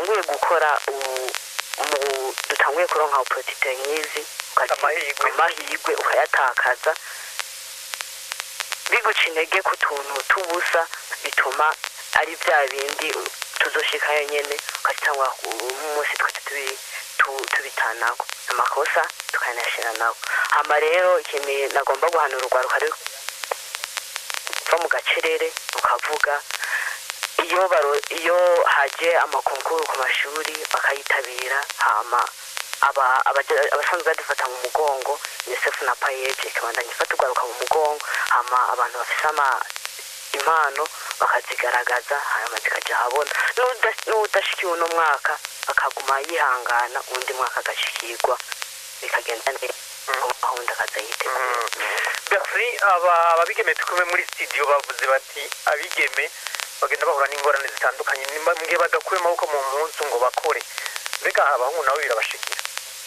dutanguye gukora ubu mu- dutanguye kuronka opportunité nk'izi ukazi- Amahirwe. amahirwe ukayatakaza biguca intege ku tuntu tubusa bituma ari bya bindi tuzoshikayo nyene ukazitangura umunsi twese tubi- tu- tubitanako amakosa tukanayashira nako hama rero ikintu nagomba guhanura urwaruka rero va mu gacerere ukavuga iyo baro iyo haje amakonkuru ku mashuri bakayitabira hama aba- abaje- abasanzwe badufata mu mugongo unicef na payeje ikabandanya ifata urwaruka mu mugongo hama abantu bafise ama impano bakazigaragaza hanyuma zikaja ahabona N'uda- n'udashikiwe uno mwaka akaguma yihangana undi mwaka agashikirwa bikagenda neza gahunda akaza yitegura Bercy aba ababigeme tukume muri studio bavuze bati abigeme bagenda bahura n'ingorane zitandukanye nimba mu gihe badakuye amaboko mu mpunzu ngo bakore mbega abahungu nabo birabashikira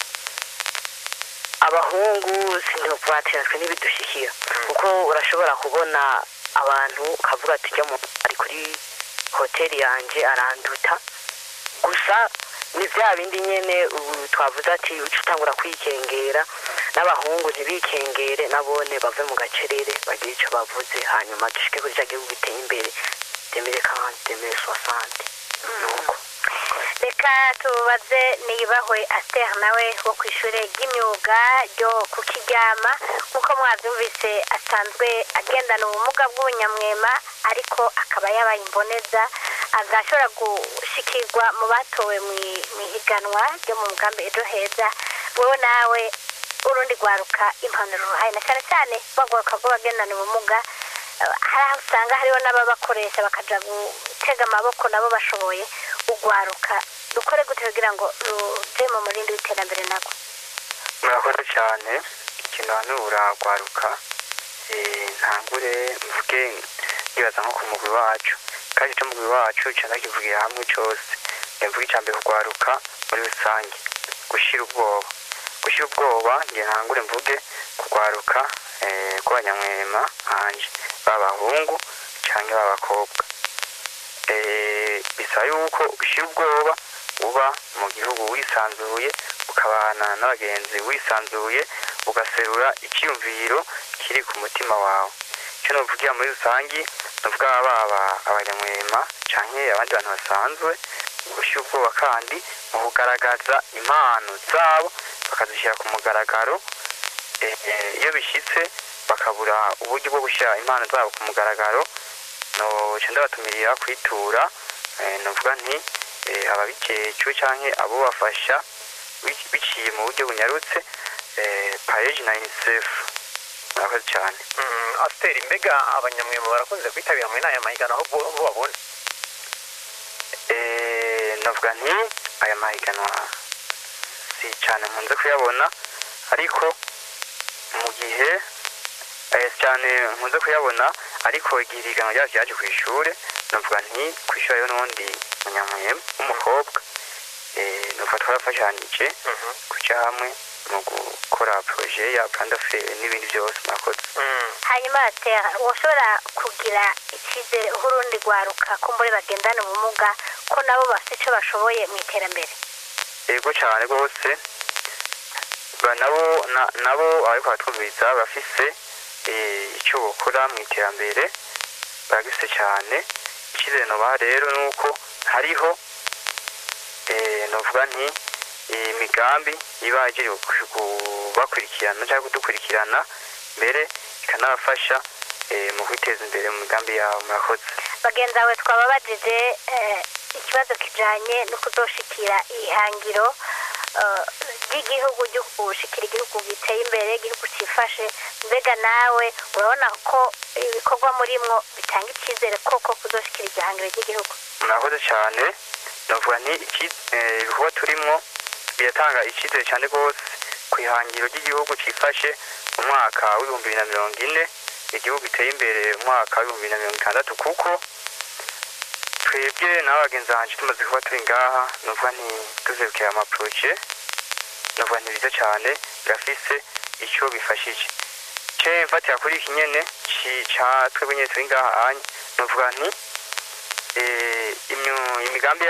abahungu sinopatiratswe n'ibidushikira kuko urashobora kubona abantu ukavuga ati ujya mu ari kuri hoteli yanjye aranduta gusa ni bya bindi nyine ubu twavuze ati uca utangura kwikengera n'abahungu ntibikengere nabone bave mu gacerere bagire icyo bavuze hanyuma dushike kuri cya gihugu giteye imbere demire kanti demire soasante nuko reka tubaze niyubahwe asiteri nawe wo ku ishuri ry'imyuga ryo ku kiryama nk'uko mwabyumvise asanzwe agendana ubumuga bw'ubunyamwema ariko akaba yabaye imboneza agashobora gushikirwa mu batowe mu i- mu ihiganwa ryo mu mugambi ejo heza wowe nawe urundi rwaruka impanuro ruhaye na cyane cyane bagwaruka rw'abagendana ubumuga eh, hari aho usanga hariho n'ababakoresha bakaja gutega amaboko nabo bashoboye ugwaruka dukore gute kugira ngo ruje mu murindi w'iterambere nabwo murakoze cyane ikintu hano uragwaruka ntangure mvuge nibaza nko ku mugwi wacu kandi icyo mugwi wacu cyane kivugira hamwe cyose mvuge icya mbere kugwaruka muri rusange gushyira ubwoba gushyira ubwoba nge ntangure mvuge kugwaruka eh, kw'abanyamwema hanje b'abahungu cyangwa b'abakobwa Eh, bisaba yuko ushyira ubwoba uba mu gihugu wisanzuye ukabana n'abagenzi wisanzuye ugaserura icyiyumviro kiri ku mutima wawe icyo nuvugira muri rusange nuvuga baba abanyamwema cyangwa abandi bantu basanzwe gushyira ubwoba kandi mu kugaragaza impano zabo bakazishyira ku mugaragaro Eh, eh, iyo bishyitse bakabura uburyo bwo gushyira impano zabo ku mugaragaro no ndabatumirira kwitura eh, novuga nti eh, ababikecwe canke abo bafasha bi- biciye mu buryo bunyarutse eh, paeji na unicef murakoze cyane Mm, asiteri mbega abanyamwema barakunze kwitabira muri n'aya mahiganwa aho bo bo babona Eh, novuga nti aya mahiganwa si cyane nkunze kuyabona ariko mu gihe eh, cyane nkunze kuyabona ariko igihe ibiganwa ryacu ryaje ku ishuri novuga nti ku ishuri hariho n'uwundi munyamwema w'umukobwa eh, nuvuga twarafashanyije Mhm. kuja hamwe mu gukora proje ya plandafe n'ibindi byose murakoze Mm. hanyuma atera ushobora kugira icyizere aho urundi rwaruka ko muri bagendana ubumuga ko nabo bafite icyo bashoboye mu iterambere yego cyane rwose ba nabo na- nabo ariko baratwumviriza bafise eh, icyo bakora mu iterambere baragise cyane icyizere nobaha rero ni uko hariho eh, novuga nti eh, imigambi iba igiye kubakurikirana cyangwa kudukurikirana mbere ikanabafasha eh, mu kwiteza imbere mu migambi yabo murakoze bagenzi bawe twababajije eh, ikibazo kijanye no kuzoshikira ihangiro eh, ry'igihugu ryo gushikira igihugu giteye imbere igihugu cyifashe mbega nawe urabona ko ibikorwa murimwo bitanga icyizere koko kuzoshikira iryo hangiro ry'igihugu murakoze cyane navuga nti iki- eh, ibikorwa turimo biratanga icyizere cyane rwose ku ihangiro ry'igihugu cyifashe mu mwaka w'ibihumbi bibiri na mirongo ine igihugu giteye imbere mu mwaka w'ibihumbi bibiri na mirongo itandatu kuko twebwe nawe bagenzi banjye tumaze kuba turi ngaha nuvuga nti tuzebukira amaporoje nuvuga nti biza cyane birafise icyo bifashije ce mfatira kuri iki nyene ci- ca twebwe nyene turi ngaha anye nuvuga nti eh, imyu- imigambi